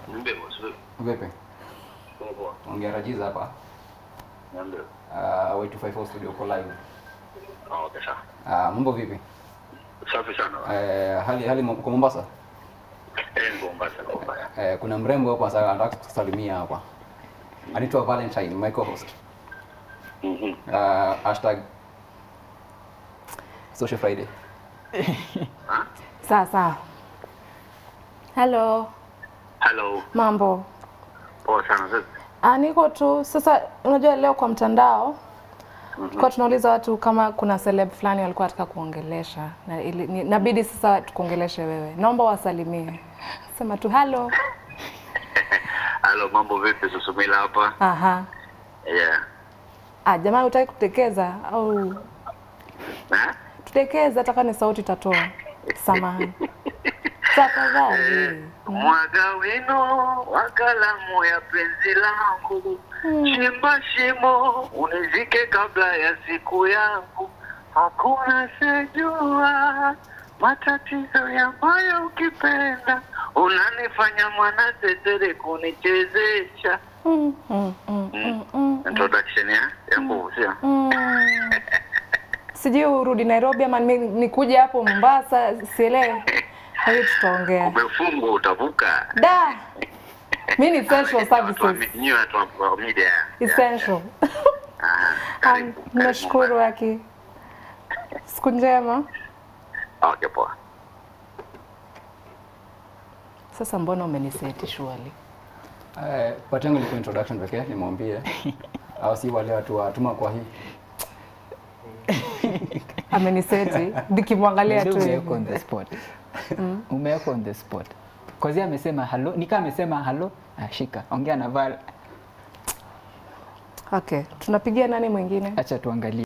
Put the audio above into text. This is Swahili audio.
Niambie boss, vipi? Vipi? Poa poa. Ongea Rajiz hapa. Niambie. Uh, Y254 studio uko live. Ah, okay sawa. Uh, mambo vipi? Safi sana. Uh, hali hali uko Mombasa? Eh, ni Mombasa kwa mbaya. Uh, kuna mrembo hapa sasa anataka kusalimia hapa. Anaitwa Valentine, my co-host. Mhm. Uh, hashtag Social Friday. Sawa sawa. Hello, Hello. mambo? Poa sana vipi? Ah, niko tu sasa. Unajua leo kwa mtandao tulikuwa tunauliza watu kama kuna celeb fulani walikuwa wanataka kuongelesha na ili, ni, nabidi sasa tukuongeleshe wewe. Naomba wasalimie, sema tu hello. Hello, mambo vipi? Susumila hapa. Aha. Yeah. Ah, jamani, utaki kutekeza au Eh? tutekeze? Hata kama ni sauti itatoa. Samahani tafadhali. Mwaga wino wa kalamu ya penzi langu, chimba shimo unizike kabla ya siku yangu. Hakuna sejua matatizo ya moyo, ukipenda unanifanya mwana tetere kunichezesha. Mm, mm, mm, mm, mm, Introduction ya ya nguvu sio? mm. Sijui urudi Nairobi ama ni- nikuje hapo Mombasa, sielewi. Kwa hiyo tutaongea. Umefungwa utavuka. Da. Mimi ni essential Watu wa services. mi- nyinyi watu wa- wa media. Essential. Aha, Um, karibu, karibu. Nashukuru Aki. Siku njema. Okay, poa. Sasa mbona umeniseti shwali? Uh, part yangu ilikuwa introduction pekee, nimwambie au si wale watu watuma kwa hii Ameniseti nikimwangalia tu umewekwa hivi. on the spot umewekwa on the spot Kozi amesema halo nikaa amesema halo ah, shika ongea na Val Okay, tunapigia nani mwingine? acha tuangalie